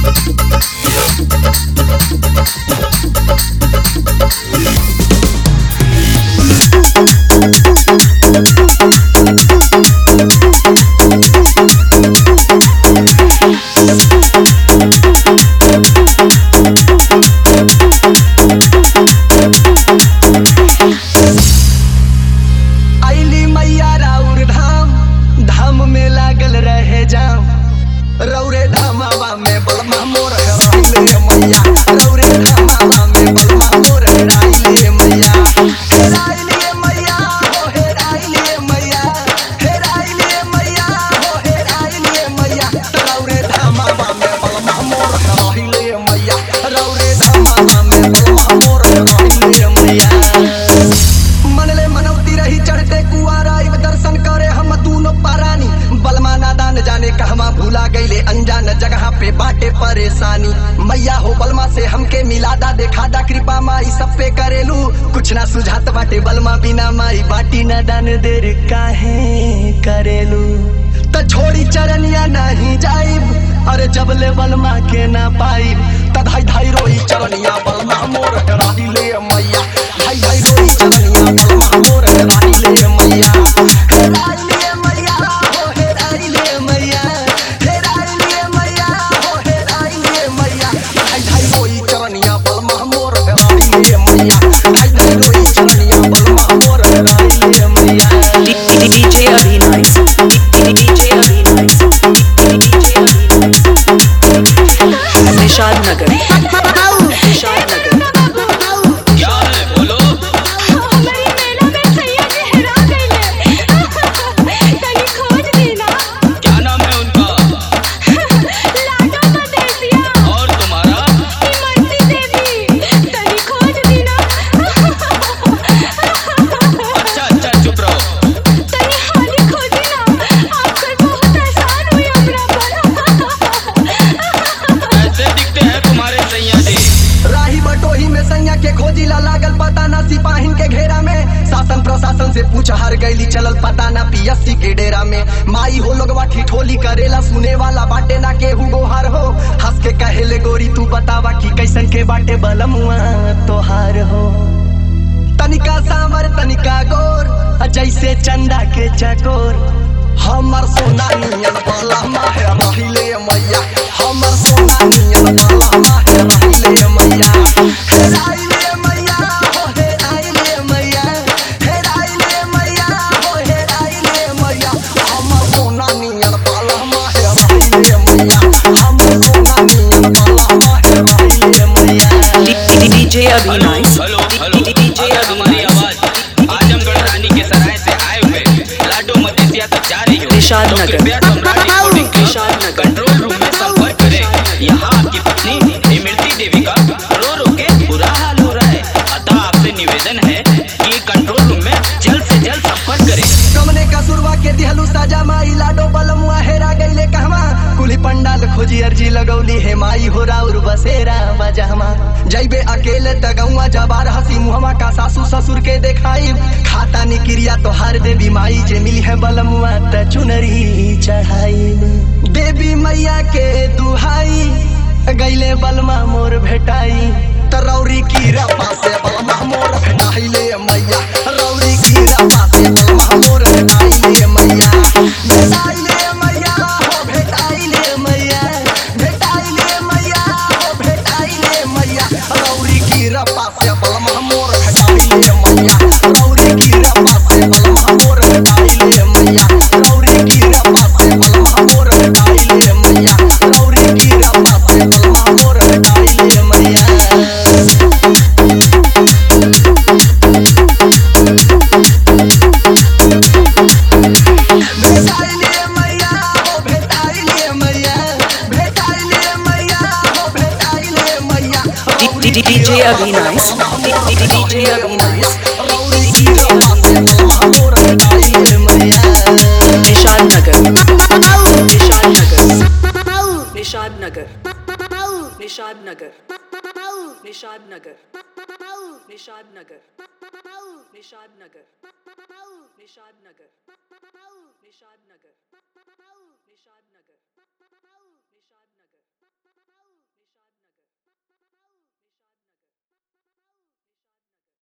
आइली मैया राउर धाम धाम में लागल रहे जाम रौरे धामावा में बलमा मोर हेराइले मैया रौरे धामावा में बलमा मोर हेराइले मैया हेराइले मैया हो हेराइले मैया हेराइले मैया हो हेराइले मैया रौरे धामावा में बलमा मोर हेराइले मैया रौरे धामावा में बलमा मोर हेराइले मैया मनले मनौती रही चढ़ते कुआरा इब दर्शन करे हम दूनो पारानी बलमा नादान जाने कहवा भूला गईले अनजान जगह पे बाटे परेशानी मैया हो बलमा से हमके मिलादा देखादा कृपा माई सब पे करेलू कुछ ना सुझात बाटे बलमा बिना माई बाटी ना दान देर काहे करेलू त छोड़ी चरनिया नहीं जाइब अरे जब ले बलमा के ना पाइब त धाई धाई रोई चरनिया बलमा मोर हेराई ले मैया धाई धाई रोई चरनिया बलमा मोर हेराई ले मैया हेराई ले मैया हो हेराई ले मैया हेराई ले मैया हो हेराई ले मैया धाई धाई रोई चरनिया बलमा मोर हेराई ले मैया धाई धाई रोई चरनिया बलमा मोर हेराई ले मैया DJ Avinash. DJ Avinash. DJ Avinash. Nishad नगर निशाद नगर क्या है बोलो हमारी मेला में सैया जी हेरा गईले तनी खोज देना क्या नाम है उनका लाडो मदेसिया और तुम्हारा इमरती देवी तनी खोज देना अच्छा अच्छा चुप रहो तनी हाली खोजी ना आपकर बहुत एहसान हुई हमरा पर ऐसे दिखते हैं तुम्हारे सैया जी राही बटोही में सैया के खोजी ला लागल पता ना सिपाहीन के घेरा में शासन प्रशासन से पूछ हर गईली चलल पता ना पीएससी के डेरा में माई हो लोगवा ठिठोली करेला सुने वाला बाटे ना केहू गोहार हो हंस के कहेले गोरी तू बतावा कि कैसन के बाटे बलमुआ तोहार हो तनिका सांवर तनिका गोर आ जैसे चंदा के चकोर हमर सोना नियन बाला माहे रहिले मैया हमर सोना नियन बाला माहे रहिले मैया हेराइले मैया हो हेराइले मैया हेराइले मैया हो हेराइले मैया हमर सोना नियन बाला माहे रहिले मैया हमर सोना नियन बाला माहे रहिले मैया DJ Avinash. Hello hello DJ अगर हमारी Avinash. आवाज आजमगढ़ रानी के सराय से आए हुए लाडो मदेसिया तक जा रही हो निशाद तो नगर। कृपया सम्राट रिकॉर्डिंग निशाद क्लब नगर। कंट्रोल रूम में संपर्क करें यहाँ आपकी पत्नी इमरती देवी का रो रो के बुरा हाल हो रहा है अतः आपसे निवेदन है कि कंट्रोल रूम में जल्द से जल्द संपर्क करें कमने कसूरवा के दिहलू सजा माई लाडो बलमुआ हेरा गईले कहवा कुली पंडाल खोजी अर्जी लगौली हे माई हो राउर बसेरा बजहमा जैबे अकेले तगौआ जबार हसी मुहमा का सासू ससुर के देखाई खाता निक्रिया तो हर देवी माई जे मिली है बलमुआ त चुनरी चढ़ाई देवी मैया के दुहाई गईले बलमा मोर भेटाई त रौरी की रपा से बलमा मोर भेटाइले मैया रौरी की रपा से बलमा मोर भेटाइले मैया भेटाइले मैया हो भेटाइले मैया भेटाइले मैया हो भेटाइले मैया रौरी की रपा से बलमा मोर भेटाइले मैया रौरी की रपा से बलमा मोर भेटाइले मैया रौरी की रपा से बलमा मोर भेटाइले मैया रौरी की रपा से बलमा मोर भेटाइले मैया भेटाइले मैया हो भेटाइले मैया भेटाइले मैया हो भेटाइले मैया DJ Avinash. DJ Avinash. रौरी की रपा से बलमा मोर भेटाइले मैया निशाद नगर निशाद नगर निशाद नगर निशाद नगर निशाद नगर निशाद नगर निशाद नगर निशाद नगर निशाद नगर निशाद नगर